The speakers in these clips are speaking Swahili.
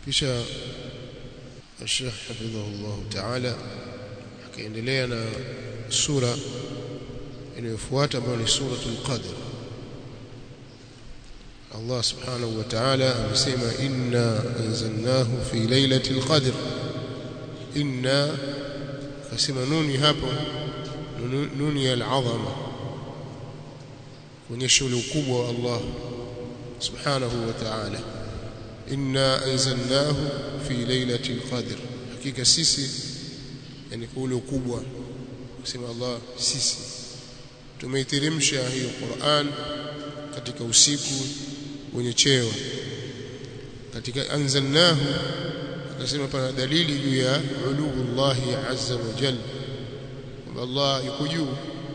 kisha الشيخ حفظه الله تعالى akaendelea na sura inayofuata ambayo ni suratul qadr Allah subhanahu wa ta'ala amesema inna anzalnahu fi lailatul qadr inna kasema nuni hapo nuni ya al-azama kuonyesha ule ukubwa wa Allah subhanahu wa ta'ala inna anzalnahu fi lailatul qadr hakika sisi yani ule ukubwa kusema Allah sisi tumeiteremsha hiyo Qur'an katika usiku wenye cheo katika anzalnahu akasema pana dalili juu ya uluullah azza wa jalla kwamba Allah yuko juu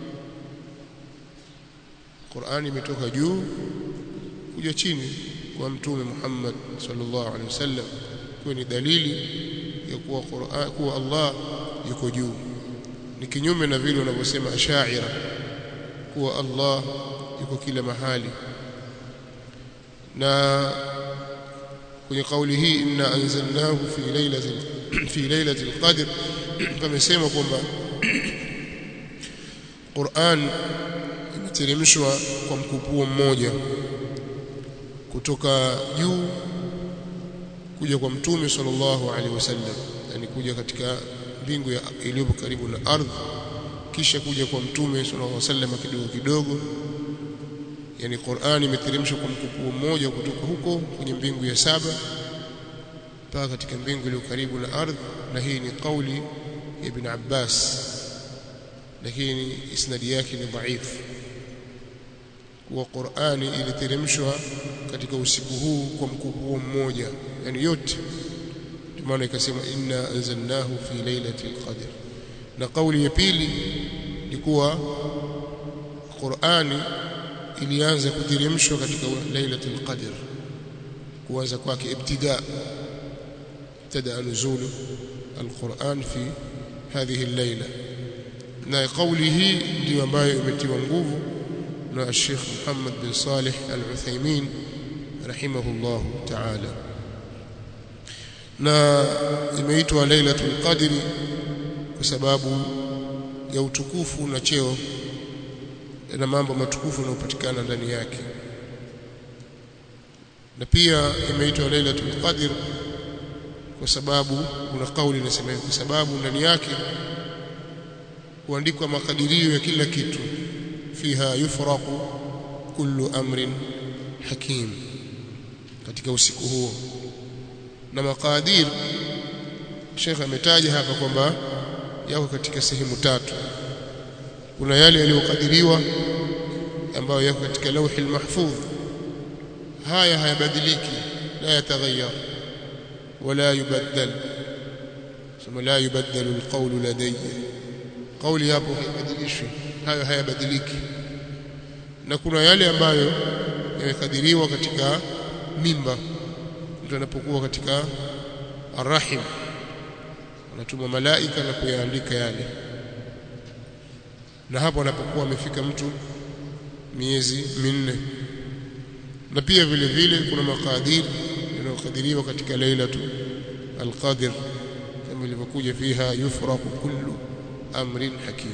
Qur'an imetoka juu kuja chini kwa mtume Muhammad sallallahu alaihi wasallam kwa ni dalili ya kuwa Qur'an kuwa Allah yuko juu ni kinyume na vile wanavyosema ashaira kuwa Allah yuko kila mahali na kwenye kauli hii inna anzalnahu fi lailatin fi lailatul qadr pamesema kwamba Qur'an imeteremshwa kwa mkupuo mmoja kutoka juu kuja kwa mtume sallallahu alaihi wasallam yani kuja katika mbingu iliyo karibu na ardhi kisha kuja kwa mtume sallallahu alaihi wasallam kidogo kidogo yani Qur'ani imeteremshwa kwa mkupuo mmoja kutoka huko kwenye mbingu ya saba mpaka katika mbingu iliyo karibu na ardhi na hii ni kauli ya Ibn Abbas lakini isnadi yake ni dhaifu kuwa Qur'ani iliteremshwa katika usiku huu kwa mkupuo mmoja yani yote maana ikasema inna anzalnahu fi lailatul qadr na kauli ya pili ni kuwa Qur'ani ilianza kuteremshwa katika lailatul qadr kuanza kwake ibtida ibtada nuzulu alquran fi hadhihi al-laila na kauli hii ndio ambayo imetiwa nguvu na Sheikh Muhammad bin Salih Al-Uthaymeen rahimahullah ta'ala na imeitwa Lailatul Qadri kwa sababu ya utukufu na cheo na mambo matukufu yanayopatikana ndani yake na pia imeitwa Lailatul Qadr kwa sababu kuna kauli inasema kwa sababu ndani yake kuandikwa makadirio ya kila kitu fiha yufraqu kullu amrin hakim katika usiku huo na makadir Sheikh ametaja hapa kwamba yako katika sehemu tatu kuna yale yaliyokadiriwa ambayo yako katika lauhi mahfudh haya hayabadiliki la yataghayyar wala yubaddal sema la yubaddalu alqawlu ladayya kauli hapo haibadilishwi hayo hayabadiliki na kuna yale ambayo yamekadiriwa katika mimba mtu anapokuwa katika arrahim anatuma malaika na kuyaandika yale na hapo anapokuwa amefika mtu miezi minne na pia vile vile kuna makadir yanayokadiriwa katika lailatu alqadr kama ilivyokuja fiha yufraqu kullu amrin hakim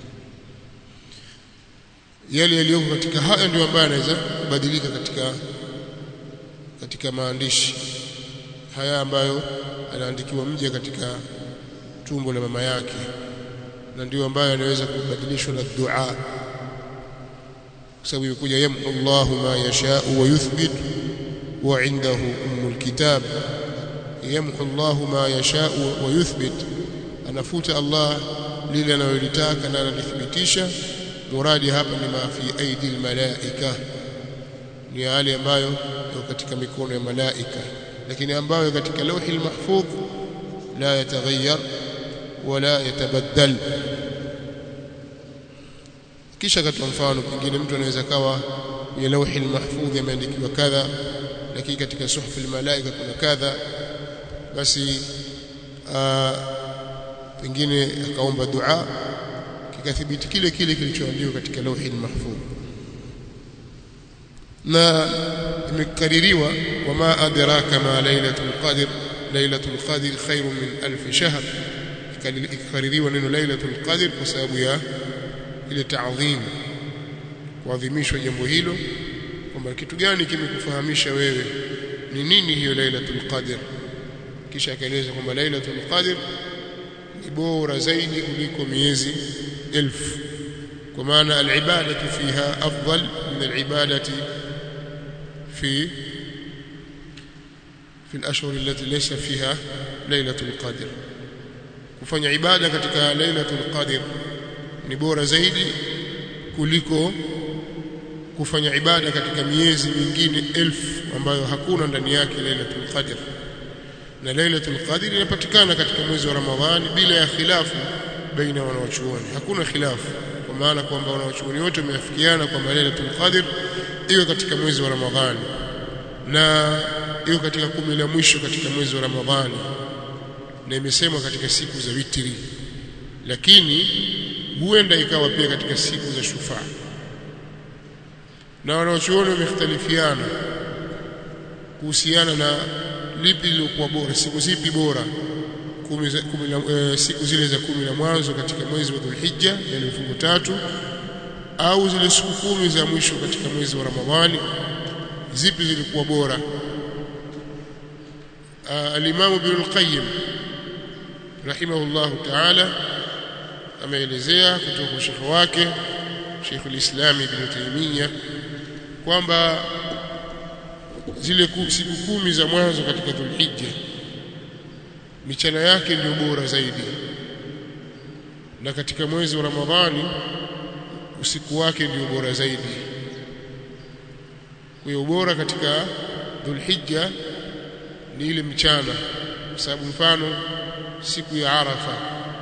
yale yaliyoko katika haya ndio ambayo yanaweza kubadilika katika katika maandishi haya ambayo anaandikiwa mja katika tumbo la mama yake na ndio ambayo anaweza kubadilishwa na dua kwa sababu yukuja yamhu Allahu ma yashau wa yuthbit wa indahu ummul kitab yamhu Allahu ma yashau wa yuthbit anafuta Allah lile analolitaka na analithibitisha muradi hapa ni ma fi aidi almalaika ni yale ambayo yako katika mikono ya malaika lakini ambayo katika lauhi almahfudh la yataghayyar wala yatabaddal kisha katoa mfano pengine mtu anaweza kawa kwenye lauhi almahfudh yameandikiwa kadha lakini katika suhuf almalaika kuna kadha basi pengine akaomba dua kikathibiti kile kile kilichoandikwa katika lauhi almahfudh na imekaririwa wama adraka ma lailatul qadr lailatul qadr khairun min alf shahr ikaririwa neno lailatul qadr kwa sababu ya ile taadhim kuadhimishwa jambo hilo kwamba kitu gani kimekufahamisha wewe ni nini hiyo lailatul qadr kisha akaeleza kwamba lailatul qadr ni bora zaidi kuliko miezi elfu kwa maana alibadatu fiha afdal min alibadati في في الاشهر التي ليس فيها ليله القدر kufanya ibada katika lailatul qadr ni bora zaidi kuliko kufanya ibada katika miezi mingine elfu ambayo hakuna ndani yake lailatul qadr na lailatul qadr inapatikana katika mwezi wa ramadhani bila ya khilafu baina wanawachuoni hakuna khilafu kwa maana kwamba wanawachuoni wote wameafikiana kwamba lailatul qadr iwe katika mwezi wa ramadhani na iwe katika kumi la mwisho katika mwezi wa ramadhani na imesemwa katika siku za witri lakini huenda ikawa pia katika siku za shufaa na wanaochuoni wamekhtalifiana kuhusiana na lipi lilokuwa bora siku zipi bora kumi za, kumi la, e, siku zile za kumi la mwanzo katika mwezi wa Dhulhijja yani mfungo tatu au zile siku kumi za mwisho katika mwezi wa Ramadhani zipi zilikuwa bora al-Imam Ibn al-Qayyim rahimahullah ta'ala ameelezea kutoka kwa shekhi wake Sheikh al-Islam Ibn Taymiyyah kwamba zile siku kumi za mwanzo katika Dhulhijja michana yake ndio bora zaidi na katika mwezi wa Ramadhani usiku wake ndio bora zaidi kwa hiyo bora katika Dhulhijja ni ile mchana kwa sababu mfano siku ya Arafa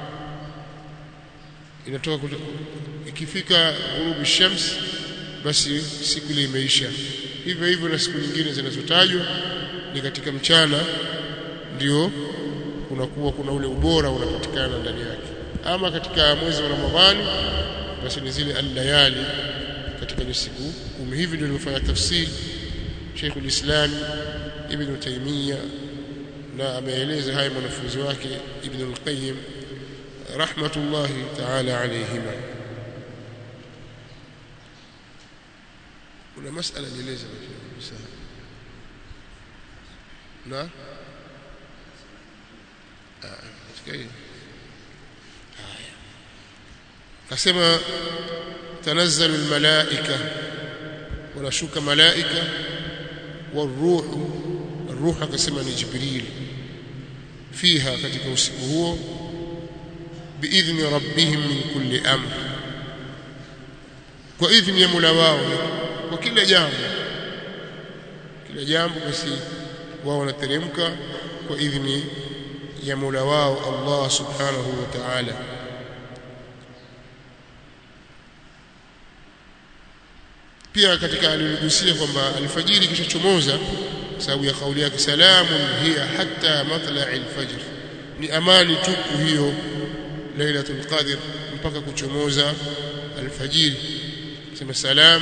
inatoka kuto, ikifika ghurubi shams basi siku ile imeisha hivyo hivyo na siku nyingine zinazotajwa ni katika mchana ndio kunakuwa kuna ule ubora unapatikana ndani yake ama katika mwezi wa Ramadhani basi ni zile al-layali katika siku kumi hivi ndio nimefanya tafsiri Sheikh al-Islam Ibn Taymiyyah na ameeleza haya mwanafunzi wake Ibn al-Qayyim rahmatullahi ta'ala alayhima kuna masala nieleza na ah kasema tanazzalu almalaika wanashuka malaika waruhu الروح akasema ni jibril fiha katika usiku huo biidhni rabbihim min kulli amr kwa idhni ya Mola wao kwa kila jambo kila jambo basi wao wanateremka kwa idhni ya Mola wao Allah subhanahu wa ta'ala pia katika aliligusia kwamba alfajiri kisha chomoza sababu ya kauli yake salamun hiya hatta matla'il fajr ni amani tupu hiyo lailatul qadr mpaka kuchomoza alfajiri sema salam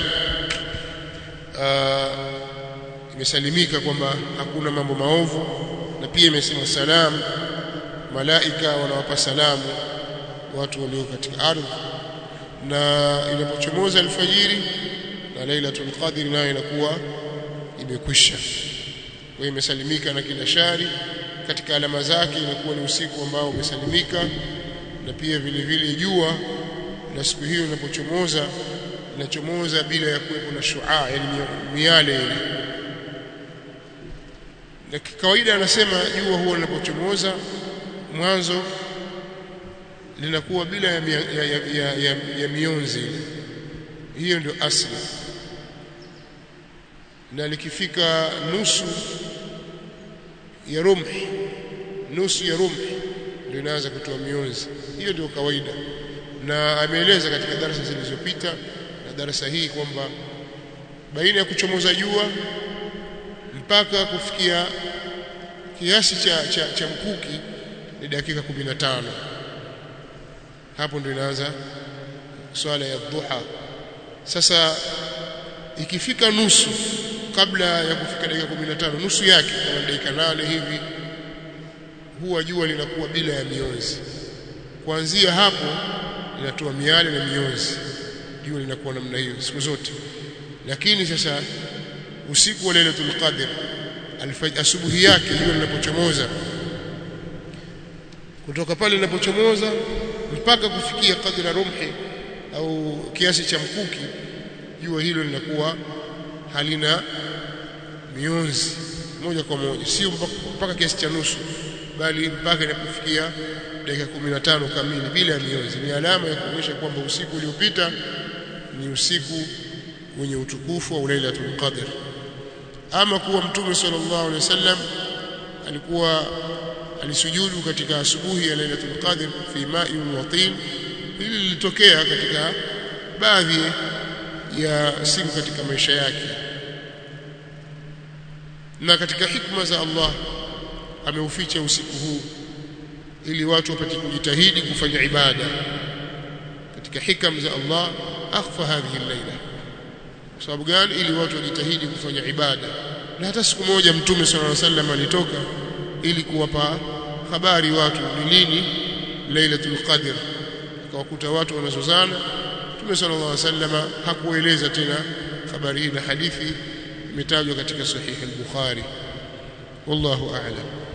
imesalimika kwamba hakuna mambo maovu na pia imesema salam malaika wanawapa salamu watu walio katika ardhi na inapochomoza alfajiri na lailatul qadr nayo inakuwa imekwisha kwa imesalimika na kila shari katika alama zake inakuwa ni usiku ambao umesalimika na pia vile vile jua na siku hiyo inapochomoza inachomoza bila ya kuwepo na shuaa yani miale ile na kawaida anasema jua huwa linapochomoza mwanzo linakuwa bila ya, ya, ya, ya, ya, ya mionzi ile hiyo ndio asli na likifika nusu ya rumhi nusu ya rumhi ndio inaanza kutoa mionzi hiyo ndio kawaida na ameeleza katika darasa zilizopita na darasa hii kwamba baina ya kuchomoza jua mpaka kufikia kiasi cha, cha, cha mkuki ni dakika 15 hapo ndio inaanza swala ya dhuha sasa ikifika nusu kabla ya kufika dakika 15 nusu yake kama dakika nane hivi huwa jua linakuwa bila ya mionzi kuanzia hapo linatoa miale na mionzi jua linakuwa namna hiyo siku zote lakini sasa usiku wa lailatul qadr asubuhi yake jua linapochomoza kutoka pale linapochomoza mpaka kufikia kadra rumhi au kiasi cha mkuki jua hilo linakuwa halina mionzi moja kwa moja sio mpaka kiasi cha nusu bali mpaka inapofikia dakika 15 kamili bila ya mionzi ni alama ya kuonyesha kwamba usiku uliopita ni usiku wenye utukufu wa Lailatul Qadr ama kuwa mtume sallallahu alaihi wasallam alikuwa alisujudu katika asubuhi ya Lailatul Qadr fi ma'in wa tin hili lilitokea katika baadhi ya siku katika maisha yake na katika hikma za Allah ameuficha usiku huu ili watu wapate kujitahidi kufanya ibada katika hikam za Allah akhfa hadhihi al-laila kwa sababu gani ili watu wajitahidi kufanya ibada na hata siku moja mtume sallallahu alaihi wasallam alitoka ili kuwapa habari watu ni lini lailatul qadr akawakuta watu wanazozana mtume sallallahu alaihi wasallam hakueleza tena habari hii na hadithi imetajwa katika sahihi al-bukhari wallahu a'lam